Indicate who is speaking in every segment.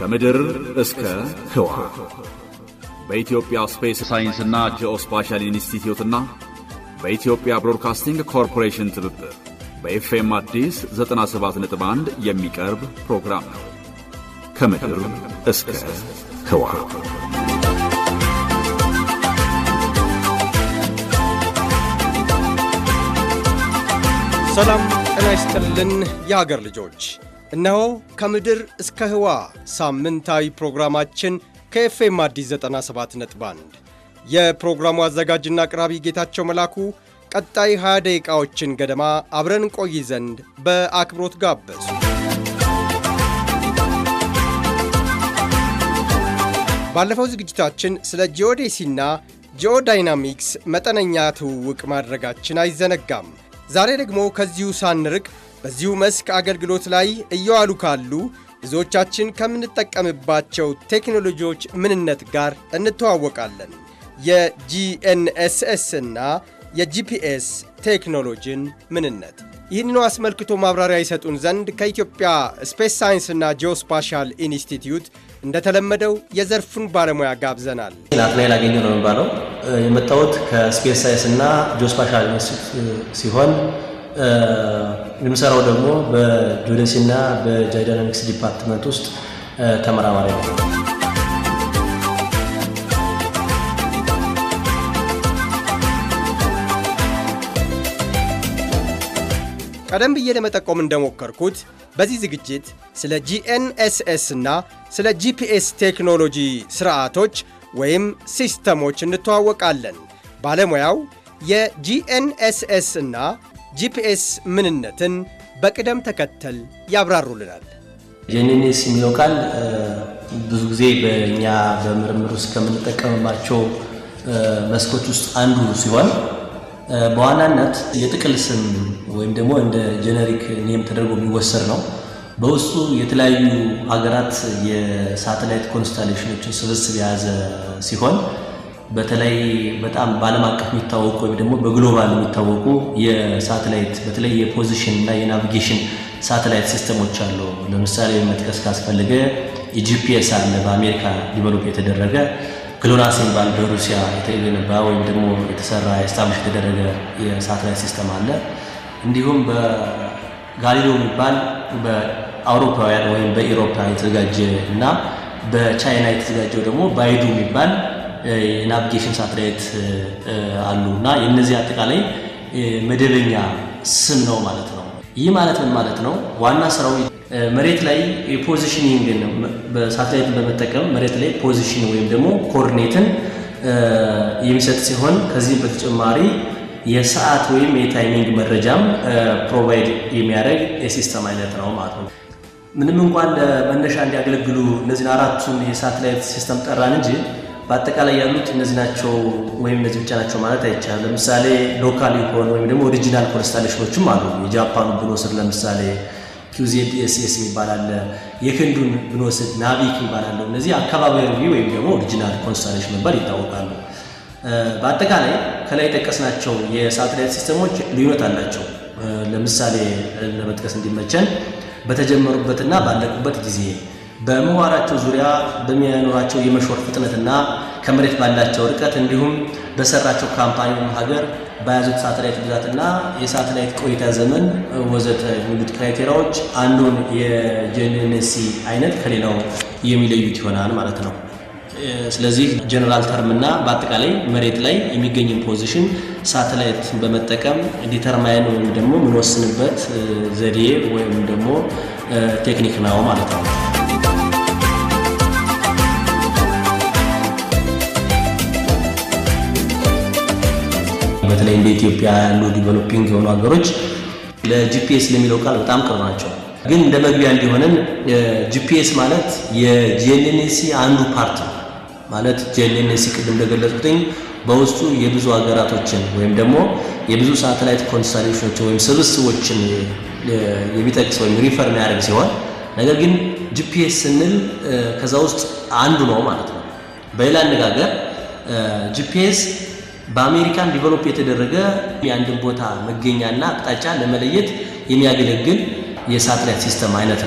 Speaker 1: ከምድር እስከ ህዋ በኢትዮጵያ ስፔስ ሳይንስና ጂኦስፓሻል ኢንስቲትዩትና በኢትዮጵያ ብሮድካስቲንግ ኮርፖሬሽን ትብብር በኤፍኤም አዲስ 97.1 የሚቀርብ ፕሮግራም ነው። ከምድር እስከ ህዋ
Speaker 2: ሰላም ጤና ይስጥልን የሀገር ልጆች፣ እነሆ ከምድር እስከ ህዋ ሳምንታዊ ፕሮግራማችን ከኤፍኤም አዲስ 97.1 የፕሮግራሙ አዘጋጅና አቅራቢ ጌታቸው መላኩ ቀጣይ 20 ደቂቃዎችን ገደማ አብረን ቆይ ዘንድ በአክብሮት ጋበዙ። ባለፈው ዝግጅታችን ስለ ጂኦዴሲና ጂኦዳይናሚክስ መጠነኛ ትውውቅ ማድረጋችን አይዘነጋም። ዛሬ ደግሞ ከዚሁ ሳንርቅ በዚሁ መስክ አገልግሎት ላይ እየዋሉ ካሉ ብዙዎቻችን ከምንጠቀምባቸው ቴክኖሎጂዎች ምንነት ጋር እንተዋወቃለን። የጂኤንኤስኤስ እና የጂፒኤስ ቴክኖሎጂን ምንነት ይህንኑ አስመልክቶ ማብራሪያ ይሰጡን ዘንድ ከኢትዮጵያ ስፔስ ሳይንስና ጂኦስፓሻል ኢንስቲትዩት እንደተለመደው የዘርፉን ባለሙያ ጋብዘናል።
Speaker 3: ናትናኤል አገኘሁ ነው የሚባለው። የመጣሁት ከስፔስ ሳይንስ እና ጂኦስፓሻል ኢንስቲትዩት ሲሆን የምሰራው ደግሞ በጂኦደሲ እና በጂኦዳይናሚክስ ዲፓርትመንት ውስጥ ተመራማሪ ነው።
Speaker 2: ቀደም ብዬ ለመጠቆም እንደሞከርኩት በዚህ ዝግጅት ስለ ጂኤንኤስኤስ እና ስለ ጂፒኤስ ቴክኖሎጂ ስርዓቶች ወይም ሲስተሞች እንተዋወቃለን። ባለሙያው የጂኤንኤስኤስ እና ጂፒኤስ ምንነትን በቅደም ተከተል ያብራሩልናል።
Speaker 3: ጂኤንኤስ የሚለው ቃል ብዙ ጊዜ በእኛ በምርምር ውስጥ ከምንጠቀምባቸው መስኮች ውስጥ አንዱ ሲሆን በዋናነት የጥቅል ስም ወይም ደግሞ እንደ ጄኔሪክ ኔም ተደርጎ የሚወሰድ ነው። በውስጡ የተለያዩ ሀገራት የሳተላይት ኮንስታሌሽኖችን ስብስብ የያዘ ሲሆን በተለይ በጣም በዓለም አቀፍ የሚታወቁ ወይም ደግሞ በግሎባል የሚታወቁ የሳተላይት በተለይ የፖዚሽን እና የናቪጌሽን ሳተላይት ሲስተሞች አሉ። ለምሳሌ መጥቀስ ካስፈለገ የጂፒኤስ አለ፣ በአሜሪካ ዲቨሎፕ የተደረገ ግሎናስ የሚባል በሩሲያ የተገነባ ወይም ደግሞ የተሰራ ስታብሊሽ የተደረገ የሳተላይት ሲስተም አለ። እንዲሁም በጋሊሌዮ የሚባል በአውሮፓውያን ወይም በኢሮፓ የተዘጋጀ እና በቻይና የተዘጋጀው ደግሞ ባይዱ የሚባል የናቪጌሽን ሳተላይት አሉ እና የእነዚህ አጠቃላይ መደበኛ ስም ነው ማለት ነው። ይህ ማለት ምን ማለት ነው? ዋና ስራው መሬት ላይ የፖዚሽኒንግን በሳተላይትን በመጠቀም መሬት ላይ ፖዚሽን ወይም ደግሞ ኮኦርዲኔትን የሚሰጥ ሲሆን ከዚህም በተጨማሪ የሰዓት ወይም የታይሚንግ መረጃም ፕሮቫይድ የሚያደርግ የሲስተም አይነት ነው ማለት ነው። ምንም እንኳን ለመነሻ እንዲያገለግሉ እነዚህን አራቱን የሳተላይት ሲስተም ጠራን እንጂ በአጠቃላይ ያሉት እነዚህ ናቸው ወይም እነዚህ ብቻ ናቸው ማለት አይቻልም። ለምሳሌ ሎካል የሆኑ ወይም ደግሞ ኦሪጂናል ኮንስታሌሽኖችም አሉ። የጃፓኑ ብንወስድ ለምሳሌ ኪውዜድ ኤስኤስ የሚባል አለ። የህንዱን ብንወስድ ናቪክ የሚባል አለው። እነዚህ አካባቢያዊ ወይም ደግሞ ኦሪጂናል ኮንስታሌሽን መባል ይታወቃሉ። በአጠቃላይ ከላይ የጠቀስናቸው የሳተላይት ሲስተሞች ልዩነት አላቸው። ለምሳሌ ለመጥቀስ እንዲመቸን በተጀመሩበትና ባለቁበት ጊዜ በምህዋራቸው ዙሪያ በሚያኖራቸው የመሾር ፍጥነትና ከመሬት ባላቸው ርቀት እንዲሁም በሰራቸው ካምፓኒ ሀገር በያዙት ሳተላይት ብዛትና የሳተላይት ቆይታ ዘመን ወዘተ የሚሉት ክራይቴሪያዎች አንዱን የጂኤንኤስሲ አይነት ከሌላው የሚለዩት ይሆናል ማለት ነው። ስለዚህ ጀነራል ተርም እና በአጠቃላይ መሬት ላይ የሚገኝን ፖዚሽን ሳተላይት በመጠቀም ዲተርማይን ወይም ደግሞ የምንወስንበት ዘዴ ወይም ደግሞ ቴክኒክ ነው ማለት ነው። በተለይ እንደ ኢትዮጵያ ያሉ ዲቨሎፒንግ የሆኑ ሀገሮች ለጂፒኤስ ለሚለው ቃል በጣም ቅርብ ናቸው። ግን እንደ መግቢያ እንዲሆነን ጂፒኤስ ማለት የጂኤንኤስሲ አንዱ ፓርት ነው። ማለት ጂኤንኤስሲ ቅድም እንደገለጽኩትኝ በውስጡ የብዙ ሀገራቶችን ወይም ደግሞ የብዙ ሳተላይት ኮንስታሌሽኖችን ወይም ስብስቦችን የሚጠቅስ ወይም ሪፈር የሚያደርግ ሲሆን ነገር ግን ጂፒኤስ ስንል ከዛ ውስጥ አንዱ ነው ማለት ነው። በሌላ አነጋገር ጂፒኤስ በአሜሪካን ዲቨሎፕ የተደረገ የአንድን ቦታ መገኛና አቅጣጫ ለመለየት የሚያገለግል የሳተላይት ሲስተም አይነት ነው።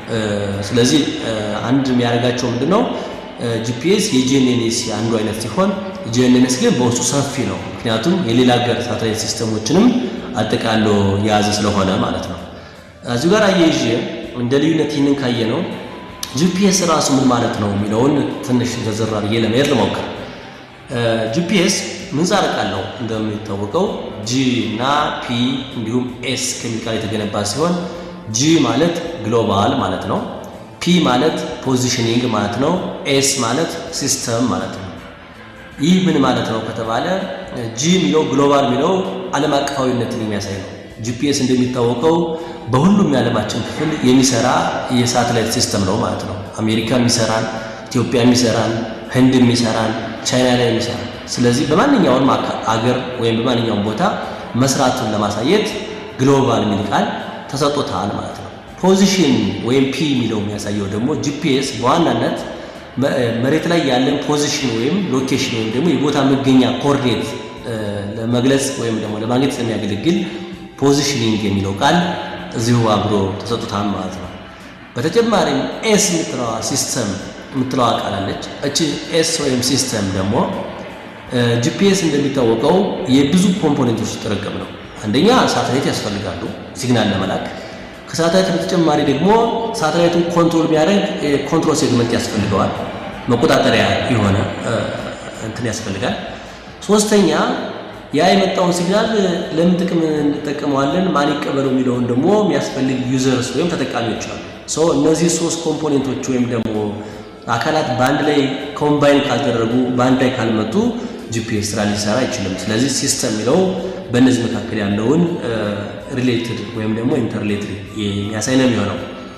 Speaker 3: ስለዚህ አንድ የሚያደርጋቸው ምንድን ነው? ጂፒኤስ የጂኤንኤንኤስ አንዱ አይነት ሲሆን ጂኤንኤንኤስ ግን በውስጡ ሰፊ ነው። ምክንያቱም የሌላ ሀገር ሳተላይት ሲስተሞችንም አጠቃሎ የያዘ ስለሆነ ማለት ነው። እዚሁ ጋር አያይዤ እንደ ልዩነት ይህንን ካየ ነው ጂፒኤስ ራሱ ምን ማለት ነው የሚለውን ትንሽ ዘርዘር አድርጌ ለመሄድ ልሞክር። ጂፒኤስ ምህጻረ ቃል ነው እንደሚታወቀው ጂ እና ፒ እንዲሁም ኤስ ከሚል ቃል የተገነባ ሲሆን ጂ ማለት ግሎባል ማለት ነው። ፒ ማለት ፖዚሽኒንግ ማለት ነው። ኤስ ማለት ሲስተም ማለት ነው። ይህ ምን ማለት ነው ከተባለ ጂ የሚለው ግሎባል የሚለው ዓለም አቀፋዊነትን የሚያሳይ ነው። ጂፒኤስ እንደሚታወቀው በሁሉም የዓለማችን ክፍል የሚሰራ የሳተላይት ሲስተም ነው ማለት ነው። አሜሪካ የሚሰራን፣ ኢትዮጵያ የሚሰራን፣ ህንድ የሚሰራን፣ ቻይና ላይ የሚሰራን። ስለዚህ በማንኛውም አገር ወይም በማንኛውም ቦታ መስራቱን ለማሳየት ግሎባል የሚል ቃል ተሰጥቶታል ማለት ነው። ፖዚሽን ወይም ፒ የሚለው የሚያሳየው ደግሞ ጂፒኤስ በዋናነት መሬት ላይ ያለን ፖዚሽን ወይም ሎኬሽን ወይም ደግሞ የቦታ መገኛ ኮኦርዲኔት ለመግለጽ ወይም ደግሞ ለማግኘት ስለሚያገለግል ፖዚሽኒንግ የሚለው ቃል እዚሁ አብሮ ተሰጥቶታል ማለት ነው። በተጨማሪም ኤስ የምትለዋ ሲስተም የምትለዋ ቃል አለች። እቺ ኤስ ወይም ሲስተም ደግሞ ጂፒኤስ እንደሚታወቀው የብዙ ኮምፖኔንቶች ጥርቅም ነው። አንደኛ ሳተላይት ያስፈልጋሉ ሲግናል ለመላክ ከሳተላይት በተጨማሪ ደግሞ ሳተላይቱን ኮንትሮል ቢያደርግ ኮንትሮል ሴግመንት ያስፈልገዋል። መቆጣጠሪያ የሆነ እንትን ያስፈልጋል። ሶስተኛ ያ የመጣውን ሲግናል ለምን ጥቅም እንጠቀመዋለን፣ ማን ይቀበለው የሚለውን ደግሞ የሚያስፈልግ ዩዘርስ ወይም ተጠቃሚዎች አሉ። ሶ እነዚህ ሶስት ኮምፖኔንቶች ወይም ደግሞ አካላት በአንድ ላይ ኮምባይን ካልተደረጉ በአንድ ላይ ካልመጡ ጂፒኤስ ስራ ሊሰራ አይችልም። ስለዚህ ሲስተም የሚለው በእነዚህ መካከል ያለውን ሪሌትድ ወይም ደግሞ ኢንተርሌትድ የሚያሳይ ነው የሚሆነው።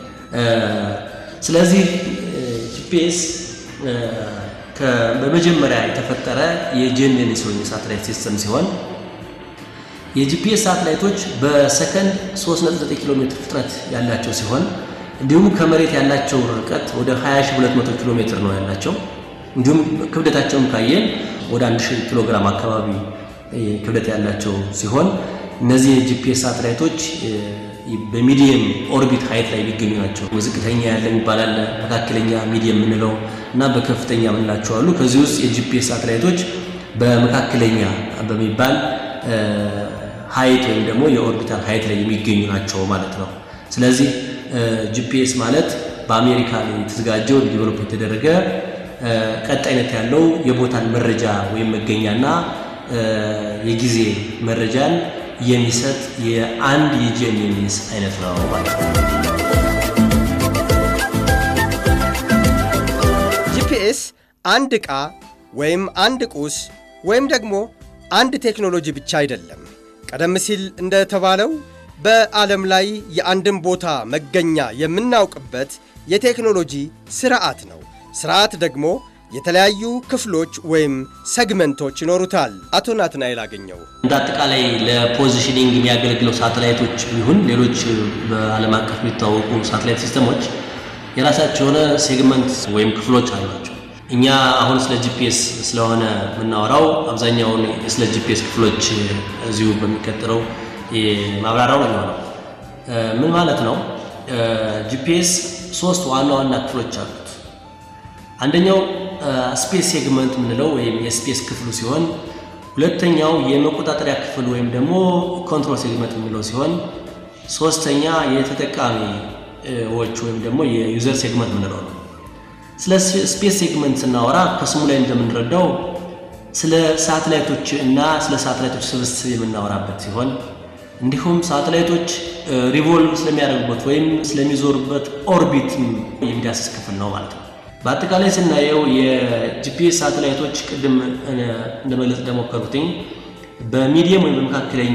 Speaker 3: ስለዚህ ጂፒኤስ በመጀመሪያ የተፈጠረ የጂኤንኤንኤስ ወይም የሳተላይት ሲስተም ሲሆን የጂፒኤስ ሳተላይቶች በሰከንድ 3.9 ኪሎ ሜትር ፍጥነት ያላቸው ሲሆን እንዲሁም ከመሬት ያላቸው ርቀት ወደ 20200 ኪሎ ሜትር ነው ያላቸው። እንዲሁም ክብደታቸውን ካየን ወደ 1000 ኪሎ ግራም አካባቢ ክብደት ያላቸው ሲሆን እነዚህ የጂፒኤስ ሳተላይቶች በሚዲየም ኦርቢት ሀይት ላይ የሚገኙ ናቸው። ዝቅተኛ ያለ የሚባል አለ፣ መካከለኛ ሚዲየም የምንለው እና በከፍተኛ የምንላቸው አሉ። ከዚህ ውስጥ የጂፒኤስ ሳተላይቶች በመካከለኛ በሚባል ሀይት ወይም ደግሞ የኦርቢታል ሀይት ላይ የሚገኙ ናቸው ማለት ነው። ስለዚህ ጂፒኤስ ማለት በአሜሪካ ላይ የተዘጋጀው ዲቨሎፕ የተደረገ ቀጣይነት ያለው የቦታን መረጃ ወይም መገኛና የጊዜ መረጃን የሚሰጥ የአንድ የጂኤንኤስ አይነት ነው ማለት ነው።
Speaker 2: ጂፒኤስ አንድ ዕቃ ወይም አንድ ቁስ ወይም ደግሞ አንድ ቴክኖሎጂ ብቻ አይደለም። ቀደም ሲል እንደተባለው በዓለም ላይ የአንድን ቦታ መገኛ የምናውቅበት የቴክኖሎጂ ስርዓት ነው። ስርዓት ደግሞ የተለያዩ ክፍሎች ወይም ሰግመንቶች ይኖሩታል። አቶ ናትናኤል አገኘው
Speaker 3: እንደ አጠቃላይ ለፖዚሽኒንግ የሚያገለግለው ሳተላይቶች ይሁን ሌሎች በዓለም አቀፍ የሚታወቁ ሳተላይት ሲስተሞች የራሳቸው የሆነ ሴግመንት ወይም ክፍሎች አሏቸው። እኛ አሁን ስለ ጂፒኤስ ስለሆነ የምናወራው አብዛኛውን ስለ ጂፒኤስ ክፍሎች እዚሁ በሚቀጥለው ማብራሪያው ነው የሚሆነው። ምን ማለት ነው? ጂፒኤስ ሶስት ዋና ዋና ክፍሎች አሉት። አንደኛው ስፔስ ሴግመንት የምንለው ወይም የስፔስ ክፍሉ ሲሆን ሁለተኛው የመቆጣጠሪያ ክፍል ወይም ደግሞ ኮንትሮል ሴግመንት የምንለው ሲሆን ሶስተኛ የተጠቃሚዎች ወይም ደግሞ የዩዘር ሴግመንት የምንለው ነው። ስለ ስፔስ ሴግመንት ስናወራ ከስሙ ላይ እንደምንረዳው ስለ ሳተላይቶች እና ስለ ሳተላይቶች ስብስብ የምናወራበት ሲሆን እንዲሁም ሳተላይቶች ሪቮልቭ ስለሚያደርጉበት ወይም ስለሚዞሩበት ኦርቢት የሚዳስስ ክፍል ነው ማለት ነው። በአጠቃላይ ስናየው የጂፒኤስ ሳተላይቶች ቅድም እንደመግለጽ እንደሞከሩትኝ በሚዲየም ወይም በመካከለኛ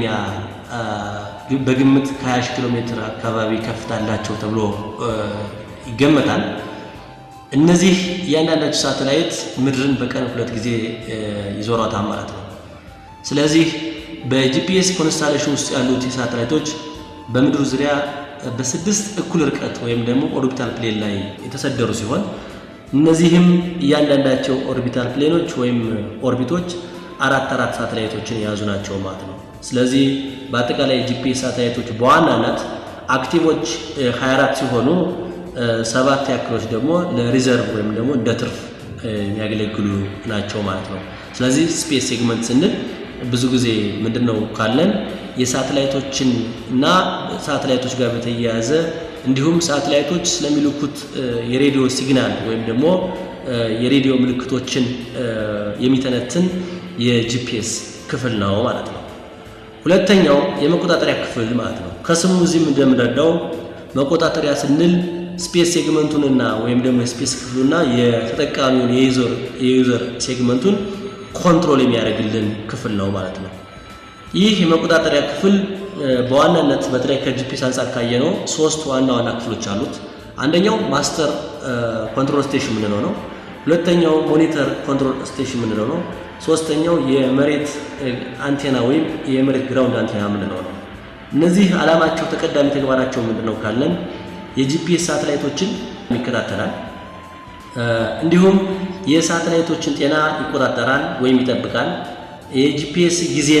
Speaker 3: በግምት ከ20 ኪሎ ሜትር አካባቢ ከፍታ አላቸው ተብሎ ይገመታል። እነዚህ እያንዳንዳቸው ሳተላይት ምድርን በቀን ሁለት ጊዜ ይዞሯታል ማለት ነው። ስለዚህ በጂፒኤስ ኮንስታሌሽን ውስጥ ያሉት ሳተላይቶች በምድሩ ዙሪያ በስድስት እኩል ርቀት ወይም ደግሞ ኦርቢታል ፕሌን ላይ የተሰደሩ ሲሆን እነዚህም እያንዳንዳቸው ኦርቢታል ፕሌኖች ወይም ኦርቢቶች አራት አራት ሳተላይቶችን የያዙ ናቸው ማለት ነው። ስለዚህ በአጠቃላይ ጂፒኤስ ሳተላይቶች በዋናነት አክቲቮች 24 ሲሆኑ ሰባት ያክሎች ደግሞ ለሪዘርቭ ወይም ደግሞ እንደ ትርፍ የሚያገለግሉ ናቸው ማለት ነው። ስለዚህ ስፔስ ሴግመንት ስንል ብዙ ጊዜ ምንድን ነው ካለን የሳተላይቶችን እና ሳተላይቶች ጋር በተያያዘ እንዲሁም ሳተላይቶች ስለሚልኩት የሬዲዮ ሲግናል ወይም ደግሞ የሬዲዮ ምልክቶችን የሚተነትን የጂፒኤስ ክፍል ነው ማለት ነው። ሁለተኛው የመቆጣጠሪያ ክፍል ማለት ነው። ከስሙ እዚህም እንደምንረዳው መቆጣጠሪያ ስንል ስፔስ ሴግመንቱንና ወይም ደግሞ የስፔስ ክፍሉና የተጠቃሚውን የዩዘር ሴግመንቱን ኮንትሮል የሚያደርግልን ክፍል ነው ማለት ነው። ይህ የመቆጣጠሪያ ክፍል በዋናነት በተለይ ከጂፒኤስ አንጻር ካየነው ሶስት ዋና ዋና ክፍሎች አሉት። አንደኛው ማስተር ኮንትሮል ስቴሽን የምንለው ነው። ሁለተኛው ሞኒተር ኮንትሮል ስቴሽን የምንለው ነው። ሶስተኛው የመሬት አንቴና ወይም የመሬት ግራውንድ አንቴና የምንለው ነው። እነዚህ ዓላማቸው ተቀዳሚ ተግባራቸው ምንድን ነው ካለን የጂፒኤስ ሳተላይቶችን ይከታተላል። እንዲሁም የሳተላይቶችን ጤና ይቆጣጠራል ወይም ይጠብቃል። የጂፒኤስ ጊዜን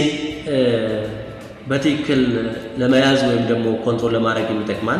Speaker 3: በትክክል ለመያዝ ወይም ደግሞ ኮንትሮል ለማድረግ የሚጠቅማል።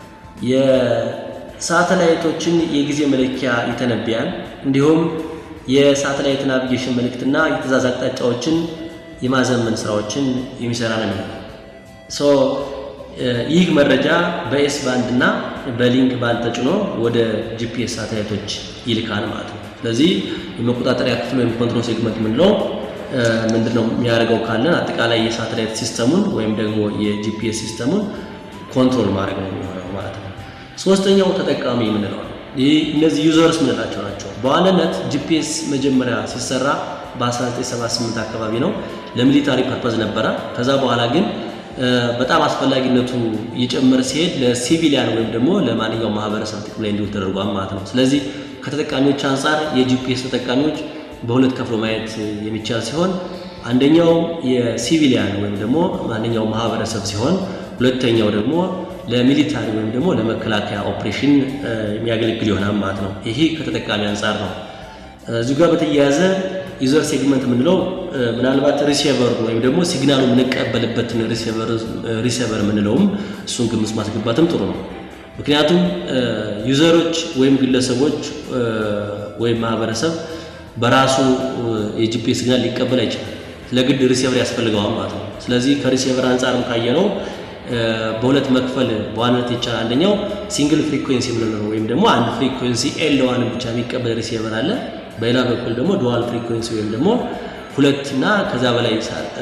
Speaker 3: የሳተላይቶችን የጊዜ መለኪያ ይተነብያል። እንዲሁም የሳተላይት ናቪጌሽን መልእክትና የትእዛዝ አቅጣጫዎችን የማዘመን ስራዎችን የሚሰራ ነው። ሶ ይህ መረጃ በኤስ ባንድ እና በሊንክ ባንድ ተጭኖ ወደ ጂፒኤስ ሳተላይቶች ይልካል ማለት ነው። ስለዚህ የመቆጣጠሪያ ክፍል ወይም ኮንትሮል ሴግመንት የምንለው ምንድን ነው የሚያደርገው ካለን አጠቃላይ የሳተላይት ሲስተሙን ወይም ደግሞ የጂፒኤስ ሲስተሙን ኮንትሮል ማድረግ ነው የሚሆነው ማለት ነው። ሶስተኛው ተጠቃሚ የምንለው ነው። ይህ እነዚህ ዩዘርስ ምንላቸው ናቸው። በዋናነት ጂፒኤስ መጀመሪያ ሲሰራ በ1978 አካባቢ ነው ለሚሊታሪ ፐርፐዝ ነበረ። ከዛ በኋላ ግን በጣም አስፈላጊነቱ እየጨመረ ሲሄድ ለሲቪሊያን ወይም ደግሞ ለማንኛውም ማህበረሰብ ጥቅም ላይ እንዲውል ተደርጓል ማለት ነው። ስለዚህ ከተጠቃሚዎች አንጻር የጂፒኤስ ተጠቃሚዎች በሁለት ከፍሎ ማየት የሚቻል ሲሆን አንደኛው የሲቪሊያን ወይም ደግሞ ማንኛውም ማህበረሰብ ሲሆን ሁለተኛው ደግሞ ለሚሊታሪ ወይም ደግሞ ለመከላከያ ኦፕሬሽን የሚያገለግል ይሆናል ማለት ነው። ይሄ ከተጠቃሚ አንጻር ነው። እዚሁ ጋር በተያያዘ ዩዘር ሴግመንት የምንለው ምናልባት ሪሲቨር ወይም ደግሞ ሲግናሉ የምንቀበልበትን ሪሲቨር የምንለውም እሱን ግምት ማስገባትም ጥሩ ነው። ምክንያቱም ዩዘሮች ወይም ግለሰቦች ወይም ማህበረሰብ በራሱ የጂፒኤስ ሲግናል ሊቀበል አይችልም። ለግድ ሪሲቨር ያስፈልገዋል ማለት ነው። ስለዚህ ከሪሲቨር አንጻርም ካየነው በሁለት መክፈል በዋናነት ይቻላል። አንደኛው ሲንግል ፍሪኩዌንሲ የምንለው ወይም ደግሞ አንድ ፍሪኩዌንሲ ኤል ዋን ብቻ የሚቀበል ሪሲቨር አለ። በሌላ በኩል ደግሞ ዱዋል ፍሪኩዌንሲ ወይም ደግሞ ሁለት እና ከዛ በላይ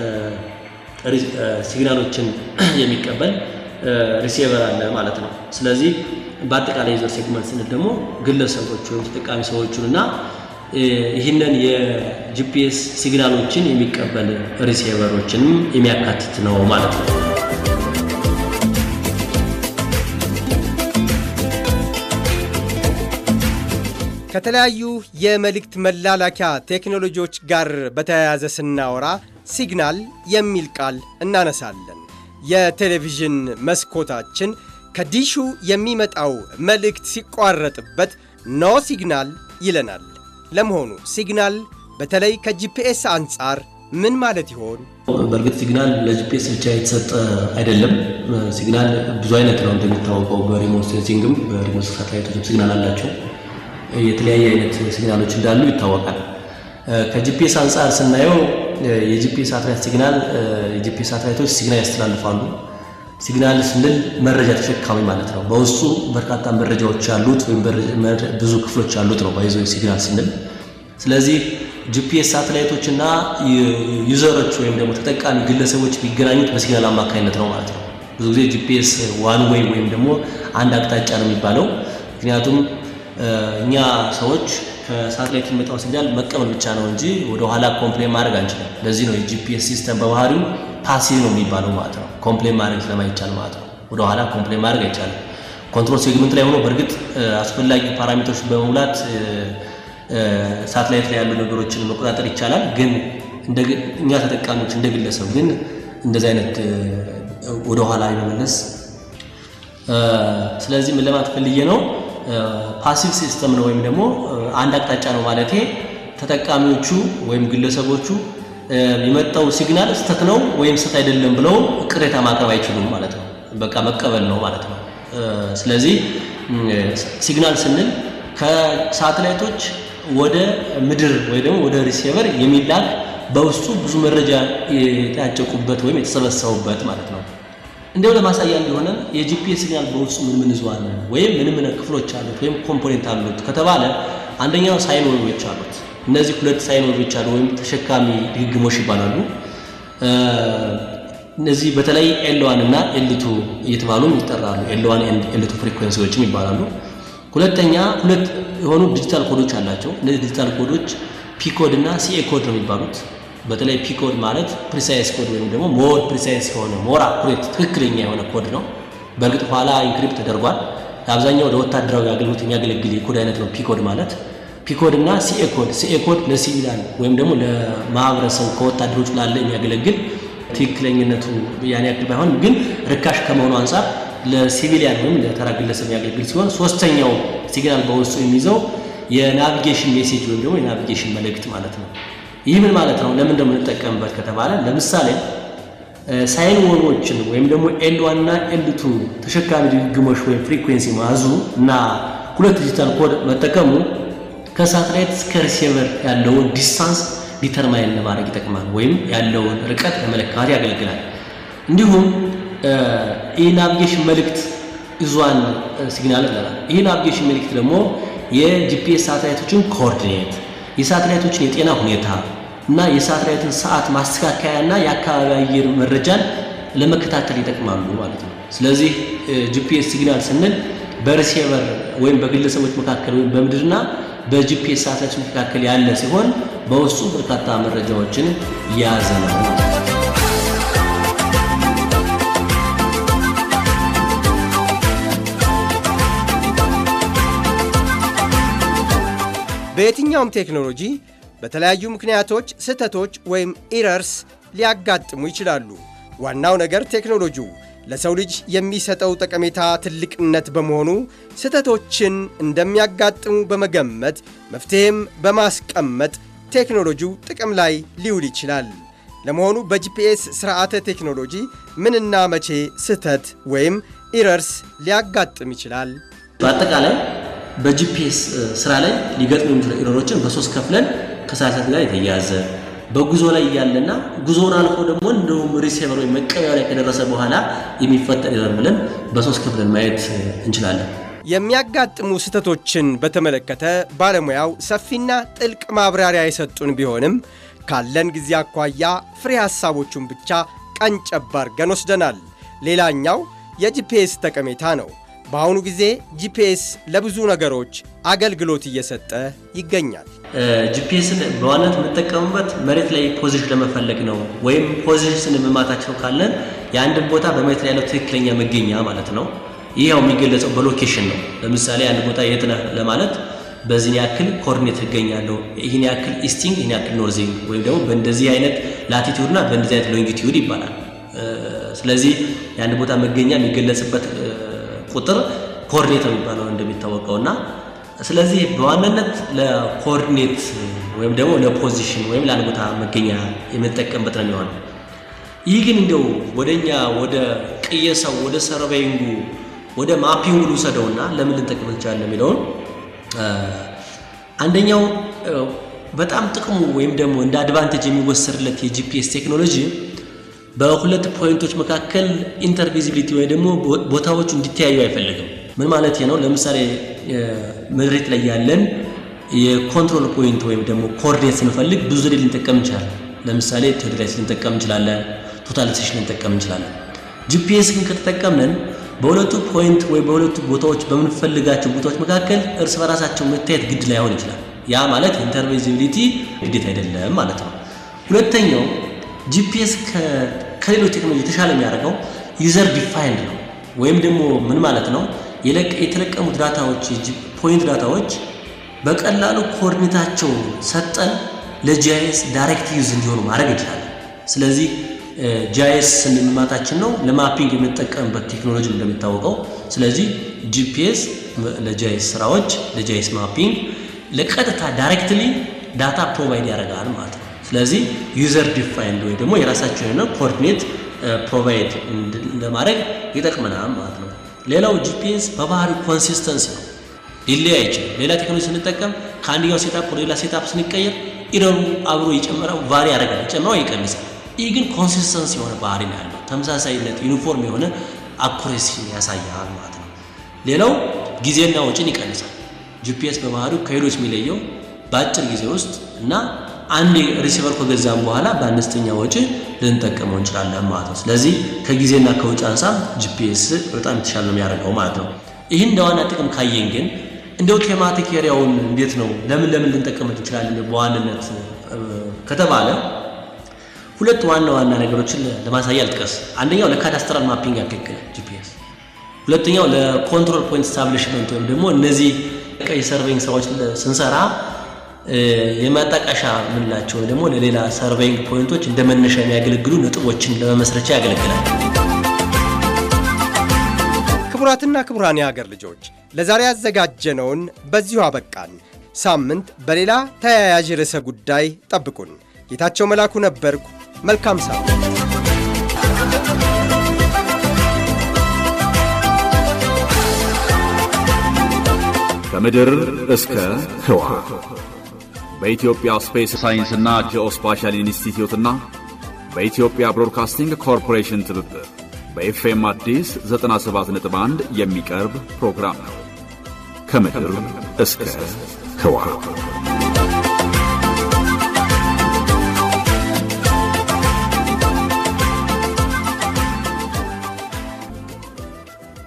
Speaker 3: ሲግናሎችን የሚቀበል ሪሲቨር አለ ማለት ነው። ስለዚህ በአጠቃላይ ዩዘር ሴግመንት ስንል ደግሞ ግለሰቦች ወይም ተጠቃሚ ሰዎቹን እና ይህንን የጂፒኤስ ሲግናሎችን የሚቀበል ሪሲቨሮችንም የሚያካትት ነው ማለት ነው።
Speaker 2: ከተለያዩ የመልእክት መላላኪያ ቴክኖሎጂዎች ጋር በተያያዘ ስናወራ ሲግናል የሚል ቃል እናነሳለን። የቴሌቪዥን መስኮታችን ከዲሹ የሚመጣው መልእክት ሲቋረጥበት ኖ ሲግናል ይለናል። ለመሆኑ ሲግናል በተለይ ከጂፒኤስ አንጻር ምን ማለት ይሆን?
Speaker 3: በእርግጥ ሲግናል ለጂፒኤስ ብቻ የተሰጠ አይደለም። ሲግናል ብዙ አይነት ነው። እንደሚታወቀው በሪሞት ሴንሲንግም በሪሞት ሳተላይቶችም ሲግናል አላቸው። የተለያየ አይነት ሲግናሎች እንዳሉ ይታወቃል። ከጂፒኤስ አንጻር ስናየው የጂፒኤስ ሳተላይት ሲግናል የጂፒኤስ ሳተላይቶች ሲግናል ያስተላልፋሉ። ሲግናል ስንል መረጃ ተሸካሚ ማለት ነው። በውስጡ በርካታ መረጃዎች ያሉት ወይም ብዙ ክፍሎች ያሉት ነው ባይዞ ሲግናል ስንል። ስለዚህ ጂፒኤስ ሳተላይቶች እና ዩዘሮች ወይም ደግሞ ተጠቃሚ ግለሰቦች የሚገናኙት በሲግናል አማካኝነት ነው ማለት ነው። ብዙ ጊዜ ጂፒኤስ ዋን ዌይ ወይም ደግሞ አንድ አቅጣጫ ነው የሚባለው ምክንያቱም እኛ ሰዎች ከሳተላይት የሚመጣው ሲግናል መቀበል ብቻ ነው እንጂ ወደ ኋላ ኮምፕሌን ማድረግ አንችልም። ለዚህ ነው የጂፒኤስ ሲስተም በባህሪው ፓሲቭ ነው የሚባለው ማለት ነው። ኮምፕሌን ማድረግ ስለማይቻል ማለት ነው። ወደ ኋላ ኮምፕሌን ማድረግ አይቻልም። ኮንትሮል ሴግመንት ላይ ሆኖ በእርግጥ አስፈላጊ ፓራሜትሮች በመሙላት ሳተላይት ላይ ያሉ ነገሮችን መቆጣጠር ይቻላል። ግን እኛ ተጠቃሚዎች እንደ ግለሰብ ግን እንደዚህ አይነት ወደ ኋላ የመመለስ ስለዚህ ምን ለማለት ፈልጌ ነው ፓሲቭ ሲስተም ነው ወይም ደግሞ አንድ አቅጣጫ ነው ማለቴ ተጠቃሚዎቹ ወይም ግለሰቦቹ የመጣው ሲግናል ስተት ነው ወይም ስተት አይደለም ብለው ቅሬታ ማቅረብ አይችሉም ማለት ነው። በቃ መቀበል ነው ማለት ነው። ስለዚህ ሲግናል ስንል ከሳተላይቶች ወደ ምድር ወይ ደግሞ ወደ ሪሲቨር የሚላክ በውስጡ ብዙ መረጃ የታጨቁበት ወይም የተሰበሰቡበት ማለት ነው። እንዲያው ለማሳያ እንዲሆነ የጂፒኤስ ሲግናል በውስጡ ምን ምን ይዟል ወይም ምን ምን ክፍሎች አሉት ወይም ኮምፖኔንት አሉት ከተባለ አንደኛው ሳይን ዌቮች አሉት። እነዚህ ሁለት ሳይን ዌቮች አሉ ወይም ተሸካሚ ድግግሞሽ ይባላሉ። እነዚህ በተለይ ኤልዋን እና ኤልቱ እየተባሉም ይጠራሉ። ኤልዋን ኤንድ ኤልቱ ፍሪኩዌንሲዎችም ይባላሉ። ሁለተኛ ሁለት የሆኑ ዲጂታል ኮዶች አላቸው። እነዚህ ዲጂታል ኮዶች ፒኮድ እና ሲኤ ኮድ ነው የሚባሉት። በተለይ ፒኮድ ማለት ፕሪሳይስ ኮድ ወይም ደግሞ ሞር ፕሪሳይስ የሆነ ሞር አኩሬት ትክክለኛ የሆነ ኮድ ነው። በእርግጥ ኋላ ኢንክሪፕት ተደርጓል። ለአብዛኛው ለወታደራዊ አገልግሎት የሚያገለግል የኮድ አይነት ነው ፒኮድ ማለት። ፒኮድ እና ሲኤ ኮድ ሲኤ ኮድ ለሲቪላን ወይም ደግሞ ለማህበረሰቡ ከወታደሮች ላለ የሚያገለግል ትክክለኝነቱ ያን ያክል ባይሆን ግን ርካሽ ከመሆኑ አንጻር ለሲቪሊያን ወይም ለተራ ግለሰብ የሚያገለግል ሲሆን ሶስተኛው ሲግናል በውስጡ የሚይዘው የናቪጌሽን ሜሴጅ ወይም ደግሞ የናቪጌሽን መልእክት ማለት ነው። ይህ ምን ማለት ነው? ለምን እንደምንጠቀምበት ከተባለ ለምሳሌ ሳይን ዌቮችን ወይም ደግሞ ኤል ዋን እና ኤል ቱ ተሸካሚ ድግግሞሽ ወይም ፍሪኩዌንሲ መያዙ እና ሁለት ዲጂታል ኮድ መጠቀሙ ከሳተላይት እስከ ሪሲቨር ያለውን ዲስታንስ ዲተርማይን ለማድረግ ይጠቅማል፣ ወይም ያለውን ርቀት ለመለካት ያገለግላል። እንዲሁም ይህ ናቪጌሽን መልእክት ይዟን ሲግናል ይላል። ይህ ናቪጌሽን መልእክት ደግሞ የጂፒኤስ ሳተላይቶችን ኮኦርዲኔት፣ የሳተላይቶችን የጤና ሁኔታ እና የሳተላይትን ሰዓት ማስተካከያ እና የአካባቢ አየር መረጃን ለመከታተል ይጠቅማሉ ማለት ነው። ስለዚህ ጂፒኤስ ሲግናል ስንል በሪሲቨር ወይም በግለሰቦች መካከል ወይም በምድርና በጂፒኤስ ሳተላይቶች መካከል ያለ ሲሆን በውስጡ በርካታ መረጃዎችን የያዘ ነው።
Speaker 2: በየትኛውም ቴክኖሎጂ በተለያዩ ምክንያቶች ስህተቶች ወይም ኢረርስ ሊያጋጥሙ ይችላሉ። ዋናው ነገር ቴክኖሎጂው ለሰው ልጅ የሚሰጠው ጠቀሜታ ትልቅነት በመሆኑ ስህተቶችን እንደሚያጋጥሙ በመገመት መፍትሔም በማስቀመጥ ቴክኖሎጂው ጥቅም ላይ ሊውል ይችላል። ለመሆኑ በጂፒኤስ ስርዓተ ቴክኖሎጂ ምንና መቼ ስህተት ወይም ኢረርስ ሊያጋጥም ይችላል?
Speaker 3: በአጠቃላይ በጂፒኤስ ስራ ላይ ሊገጥሙ የሚችሉ ኢረሮችን በሶስት ከፍለን ከሳተላይት ጋር የተያያዘ በጉዞ ላይ እያለና ጉዞውን አልፎ ደግሞ እንደውም ሪሴቨር ወይም መቀበያ ላይ ከደረሰ በኋላ የሚፈጠር ኢረር ብለን በሶስት ከፍለን ማየት እንችላለን።
Speaker 2: የሚያጋጥሙ ስህተቶችን በተመለከተ ባለሙያው ሰፊና ጥልቅ ማብራሪያ የሰጡን ቢሆንም ካለን ጊዜ አኳያ ፍሬ ሐሳቦቹን ብቻ ቀንጨብ አድርገን ወስደናል። ሌላኛው የጂፒኤስ ጠቀሜታ ነው። በአሁኑ ጊዜ ጂፒኤስ ለብዙ ነገሮች አገልግሎት እየሰጠ ይገኛል።
Speaker 3: ጂፒኤስን በዋናነት የምንጠቀምበት መሬት ላይ ፖዚሽን ለመፈለግ ነው። ወይም ፖዚሽን መማታቸው ካለን የአንድን ቦታ በመሬት ላይ ያለው ትክክለኛ መገኛ ማለት ነው። ይህ ያው የሚገለጸው በሎኬሽን ነው። ለምሳሌ አንድ ቦታ የት ነህ ለማለት በዚህን ያክል ኮኦርዲኔት እገኛለሁ፣ ይህን ያክል ኢስቲንግ፣ ይህን ያክል ኖርዚንግ ወይም ደግሞ በእንደዚህ አይነት ላቲቲዩድ እና በእንደዚህ አይነት ሎንጊቲዩድ ይባላል። ስለዚህ የአንድ ቦታ መገኛ የሚገለጽበት ቁጥር ኮኦርዲኔት ነው የሚባለው እንደሚታወቀው እና ስለዚህ በዋናነት ለኮኦርዲኔት ወይም ደግሞ ለፖዚሽን ወይም ለአንድ ቦታ መገኛ የምንጠቀምበት ነው የሚሆነው። ይህ ግን እንደው ወደኛ ወደ ቅየሳው ወደ ሰርቬይንጉ ወደ ማፒንጉ ልውሰደውና ለምን ልንጠቅም እንችላለን የሚለውን አንደኛው በጣም ጥቅሙ ወይም ደግሞ እንደ አድቫንቴጅ የሚወሰድለት የጂፒኤስ ቴክኖሎጂ በሁለት ፖይንቶች መካከል ኢንተርቪዚቢሊቲ ወይም ደግሞ ቦታዎቹ እንዲተያዩ አይፈልግም። ምን ማለት ነው? ለምሳሌ መሬት ላይ ያለን የኮንትሮል ፖይንት ወይም ደግሞ ኮኦርዲኔት ስንፈልግ ብዙ ዘዴ ልንጠቀም እንችላለን። ለምሳሌ ቴዎድራይስ ልንጠቀም እንችላለን፣ ቶታላይዜሽን ልንጠቀም እንችላለን። ጂፒኤስ ግን ከተጠቀምን በሁለቱ ፖይንት ወይም በሁለቱ ቦታዎች በምንፈልጋቸው ቦታዎች መካከል እርስ በራሳቸው መታየት ግድ ላይሆን ይችላል። ያ ማለት ኢንተርቪዚቢሊቲ ግዴታ አይደለም ማለት ነው። ሁለተኛው ጂፒኤስ ከሌሎች ቴክኖሎጂ የተሻለ የሚያደርገው ዩዘር ዲፋይንድ ነው። ወይም ደግሞ ምን ማለት ነው? የተለቀሙት ዳታዎች ፖይንት ዳታዎች በቀላሉ ኮኦርዲኔታቸው ሰጠን ለጂአይኤስ ዳይሬክት ዩዝ እንዲሆኑ ማድረግ እንችላለን። ስለዚህ ጂአይኤስ ስንማታችን ነው ለማፒንግ የምንጠቀምበት ቴክኖሎጂ እንደሚታወቀው። ስለዚህ ጂፒኤስ ለጂአይኤስ ስራዎች ለጂአይኤስ ማፒንግ ለቀጥታ ዳይሬክትሊ ዳታ ፕሮቫይድ ያደርጋል ማለት ነው። ስለዚህ ዩዘር ዲፋይንድ ወይ ደግሞ የራሳቸው የሆነ ኮኦርዲኔት ፕሮቫይድ ለማድረግ ይጠቅመናል ማለት ነው። ሌላው ጂፒኤስ በባህሪው ኮንሲስተንሲ ነው፣ ሊለይ አይችልም። ሌላ ቴክኖሎጂ ስንጠቀም ከአንደኛው ሴታፕ ወደ ሌላ ሴታፕ ስንቀየር ኢረሩ አብሮ ይጨምራል፣ ቫሪ ያደርጋል፣ ይጨምራል፣ ይቀንሳል። ይህ ግን ኮንሲስተንሲ የሆነ ባህሪ ነው ያለው፣ ተመሳሳይነት ዩኒፎርም የሆነ አኩሬሲ ያሳያል ማለት ነው። ሌላው ጊዜና ወጪን ይቀንሳል። ጂፒኤስ በባህሪው ከሌሎች የሚለየው በአጭር ጊዜ ውስጥ እና አንድ ሪሲቨር ከገዛም በኋላ በአነስተኛ ወጪ ልንጠቀመው እንችላለን ማለት ነው። ስለዚህ ከጊዜና ከወጪ አንጻር ጂፒኤስ በጣም የተሻለ ነው የሚያደርገው ማለት ነው። ይህን እንደ ዋና ጥቅም ካየን ግን እንደው ቴማቲክ ኤሪያውን እንዴት ነው ለምን ለምን ልንጠቀምት እንችላለን በዋንነት ከተባለ ሁለት ዋና ዋና ነገሮችን ለማሳያ ልጥቀስ። አንደኛው ለካዳስትራል ማፒንግ ያገለግላል ጂፒኤስ። ሁለተኛው ለኮንትሮል ፖይንት ስታብሊሽመንት ወይም ደግሞ እነዚህ ቀይ ሰርቬይንግ ስራዎች ስንሰራ የማጣቀሻ የምንላቸው ደግሞ ለሌላ ሰርቬይንግ ፖይንቶች እንደ መነሻ የሚያገለግሉ ነጥቦችን ለመመስረቻ ያገለግላል።
Speaker 2: ክቡራትና ክቡራን የሀገር ልጆች ለዛሬ ያዘጋጀነውን በዚሁ አበቃን። ሳምንት በሌላ ተያያዥ ርዕሰ ጉዳይ ጠብቁን። ጌታቸው መላኩ ነበርኩ። መልካም ሳምንት።
Speaker 1: ከምድር እስከ ህዋ በኢትዮጵያ ስፔስ ሳይንስና ጂኦስፓሻል ኢንስቲትዩትና በኢትዮጵያ ብሮድካስቲንግ ኮርፖሬሽን ትብብር በኤፍኤም አዲስ 97.1 የሚቀርብ ፕሮግራም ነው። ከምድር እስከ ህዋ